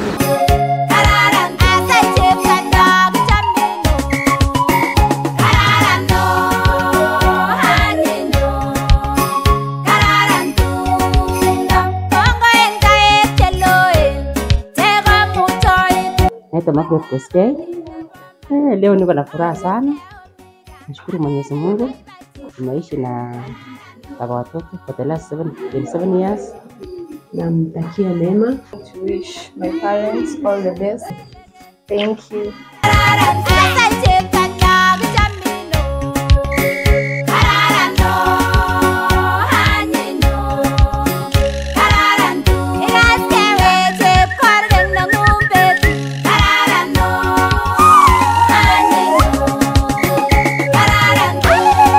Kararan asal cipta kecamino Kararan no hanino Kararan tunda Kongo en kae cheloe Tego mutoi Naitwa Margaret Koskei. Eh, leo niko na furaha sana. Nashukuru Mwenyezi Mungu. Tumeishi na baba watoto for the last seven, 27 years. Namtakia mema. to wish my parents all the best. Thank you. Kararan asal cipta kecamino Kararan no hanino Kararan tu Iras kewe cip korgen na ngumpet Kararan no hanino Kararan tu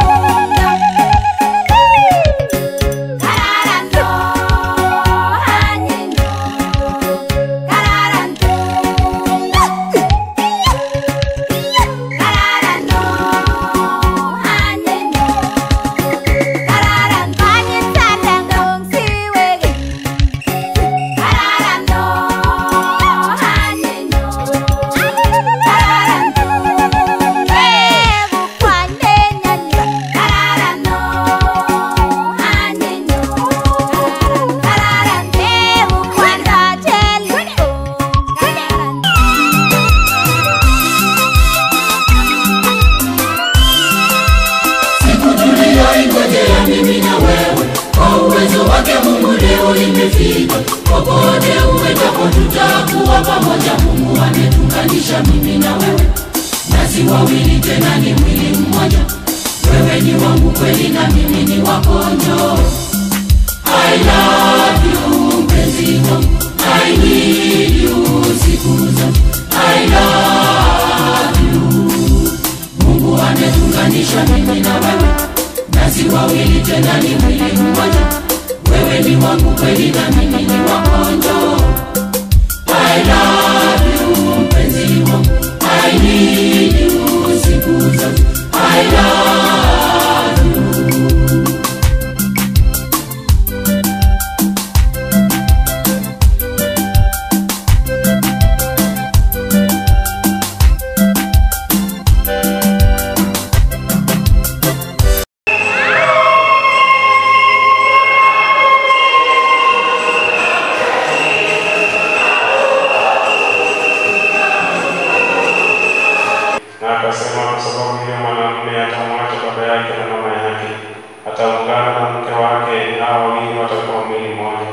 Kararan no hanino Kararan tu Kararan no hanino Kararan panyin sadang dong siwege Kararan no hanino Kararan tu ebu kwande nyanyo Kararan no hanino Kararan ebu kwanda cheliko Kararan tuliyoingojea mimi na wewe kwa uwezo wake mungu leo imefika popote uendapo tutakuwa pamoja mungu ametunganisha mimi na wewe nasi wawili tena ni mwili mmoja wewe ni wangu kweli na mimi ni wako njoo I love you mpenzi wangu I need you siku zote I love you Mungu ametunganisha mimi na wewe nasi wawili tena ni mwili mmoja wewe ni wangu kweli na mimi ni wako njoo I love you mpenzi wangu I need you siku zote I love you na akasema kwa sababu hiyo mwanamume atamwacha baba yake na mama yake, ataungana na mke wake, hao wawili watakuwa mwili mmoja.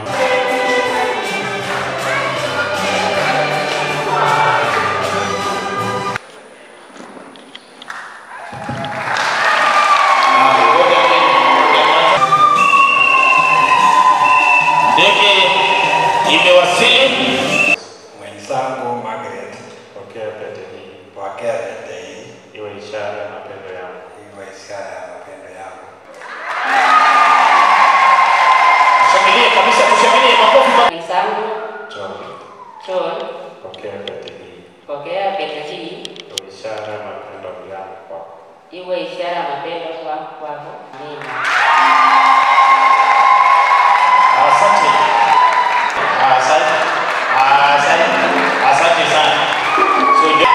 Ndege imewasili. mwenzangu Margaret, Pokea pete hii pokea pete hii iwe ishara ya mapendo yangu. iwe ishara ya mapendo yangu. Shangilie kabisa, tushangilie makofi. ma- Mwenzangu John, John, pokea pete hii pokea pete hii iwe ishara ya mapendo yangu kwako. iwe ishara ya mapendo kwangu kwako. Amina. Asante. Asante. Asante. Asante sana. So, ndio-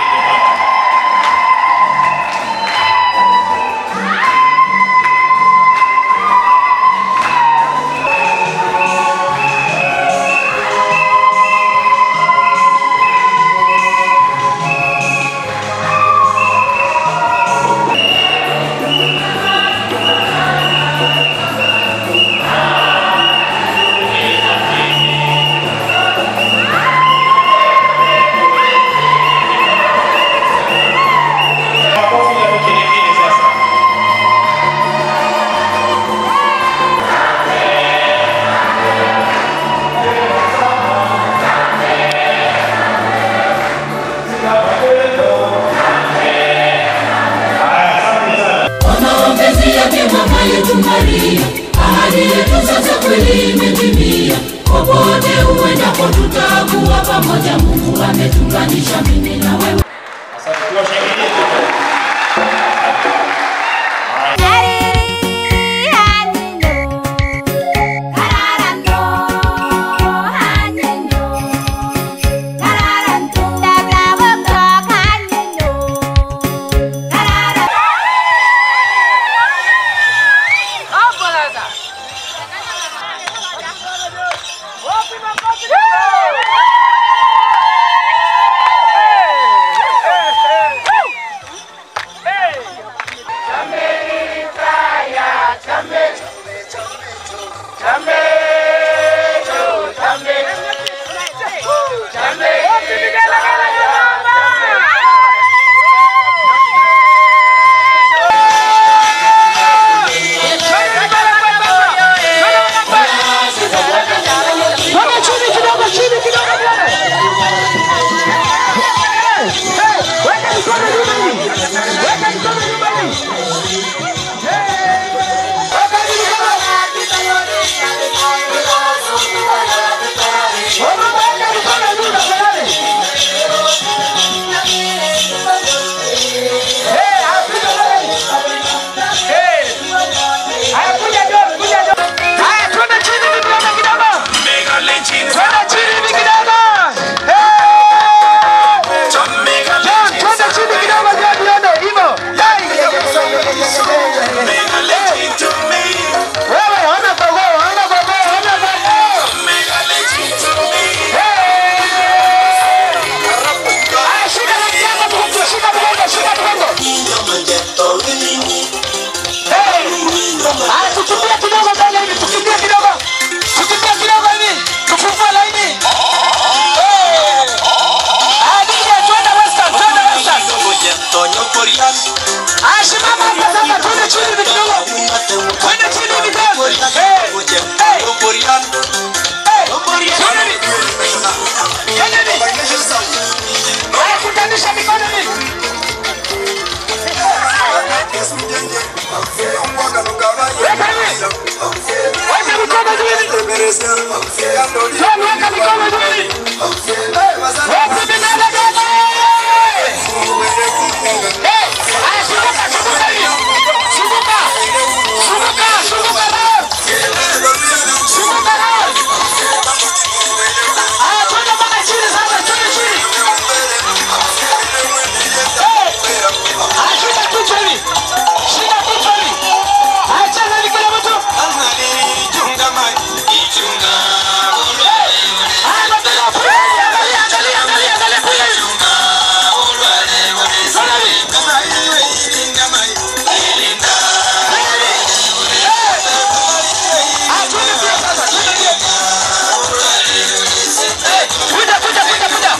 Makofi ya vigelegele sasa. Ona mapenzi yake mama yetu Maria, ahadi yetu sasa kweli imetimia. Popote uendapo tutakuwa pamoja, Mungu ametunganisha mimi na wewe. Asante. Tuwashangilie. Hariri hanino Kararan no hanino weka hivi. Weka mikono juu hivi. John, weka mikono juu hivi. Wote vigelegele. Eh, haya, zunguka, zunguka hivi. Zunguka. Zunguka, zunguka nao. Zunguka nao. Haya, twende mpaka chini sasa, twende chini. Eh, haya, shika kichwa hivi. Shika kichwa hivi. Haya, cheza hivi kila mtu. Haya, nataka kupiga hivi. Angalia, angalia, angalia, angalia, piga hivi. Twende hivi. Haya, twende mbio sasa, twende mbio. Eh, kuja, kuja, kuja, kuja.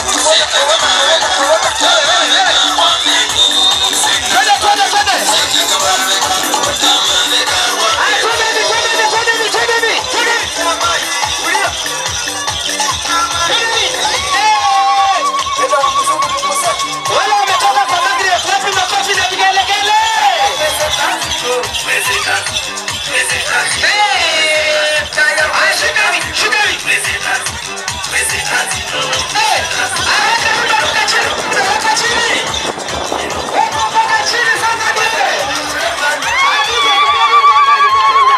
Twende, twende, twende. Haya, twende hivi, twende hivi, twende hivi, twende hivi, twende hivi. Twende hivi. Eh. Wale wametoka kwa Magret, wapi makofi na vigelegele? Eh. Haya, shika hivi, shika hivi. Eh. Haya, ruka, ruka chini, ruka chini. Weka mpaka chini sasa, twende. Haya, ruka, ruka, ruka, ruka,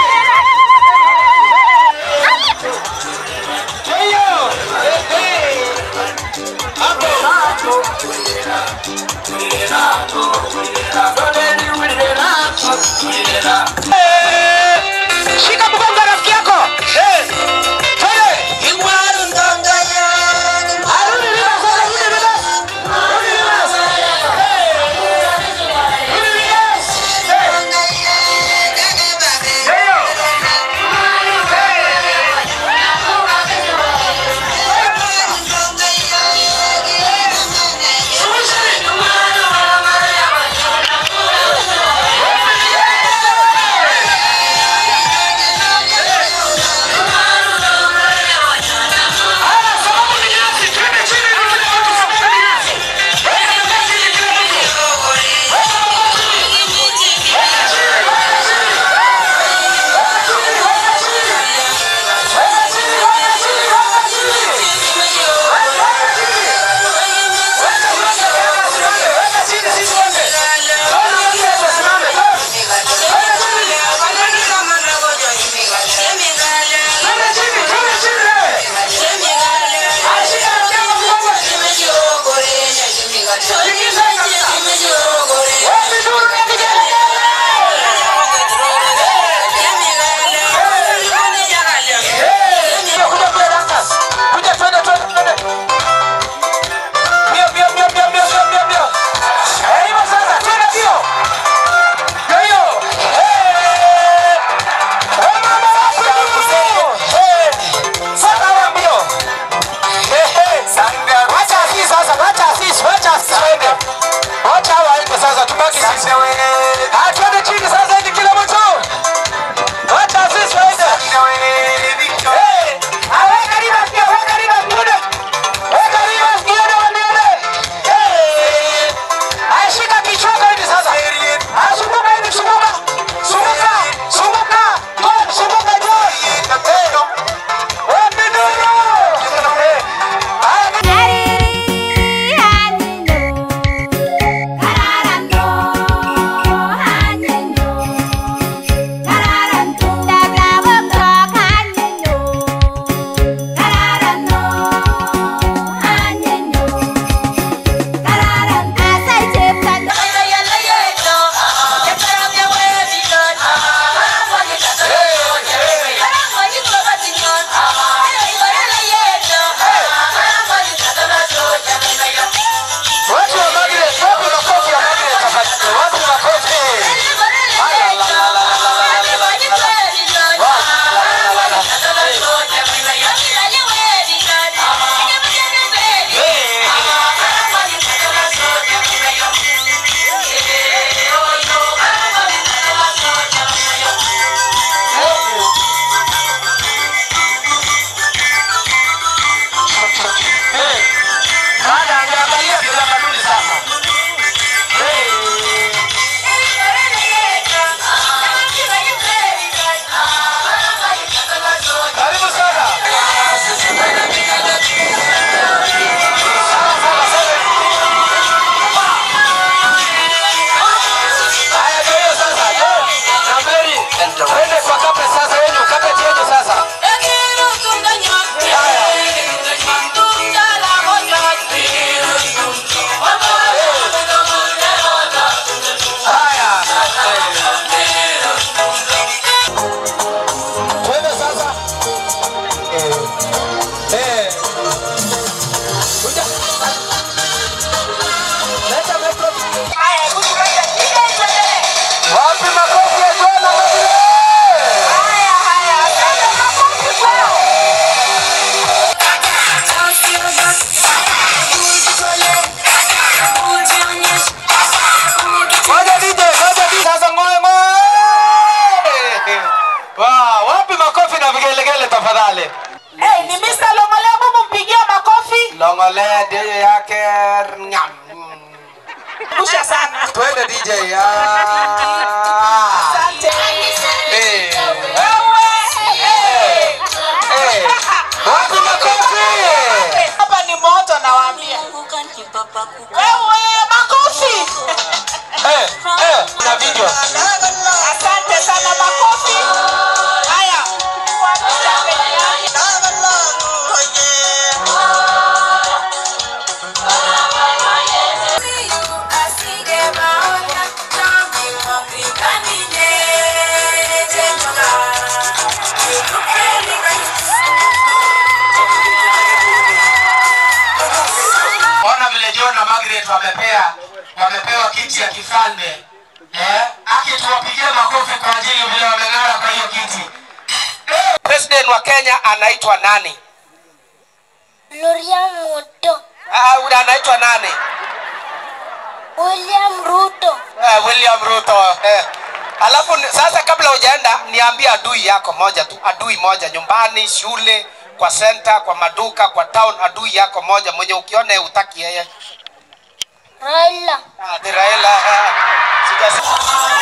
ruka, ruka. Kwa hiyo, eh, eh. Shika mgongo wa rafiki yako. Eh. Twende. Arudi reverse, arudi reverse. Rudi reverse. Eh. Rudi reverse. Eh. Ndio. Zungusha hivi. ng'olea ndio hiyo yake nyam. Kusha sana. Twende DJ. Ah. Asante. Eh. Wewe. Eh. Eh. Wapi makofi? Hapa ni moto nawaambia. Wewe makofi. Eh, eh, na video. Asante sana makofi. Haya. Kuamisha mbele yake. Ona vile John na Margaret wamepea wamepewa kiti ya kifalme. Eh? Aki tuwapigie makofi kwa ajili vile wameng'ara kwa hiyo kiti. Eh, President wa Kenya anaitwa nani? William Ruto. Ah, uh, anaitwa nani? William Ruto. Eh, William Ruto. Eh. Alafu ni- sasa kabla hujaenda niambie adui yako moja tu, adui moja nyumbani, shule, kwa center, kwa maduka, kwa town, adui yako moja mwenye ukiona utaki yeye. Raila. Ah, ni Raila. Eh. Sijasikia.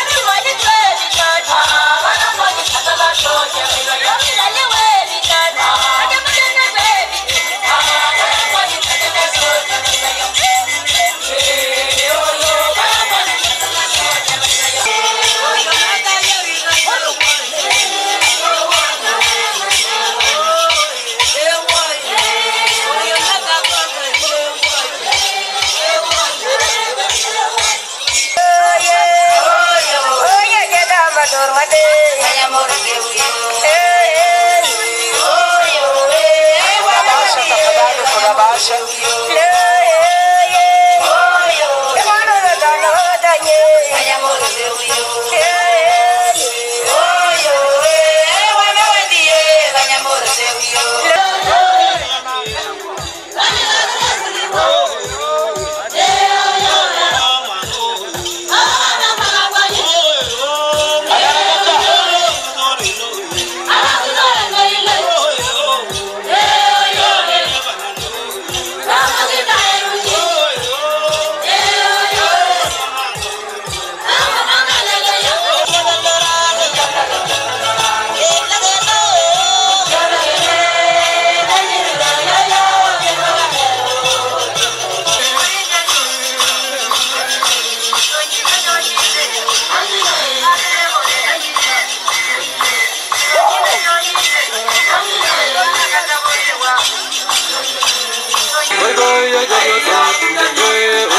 Kuna bahasha tafadhali, kuna bahasha. Oigo, oigo, oigo, oigo, oigo,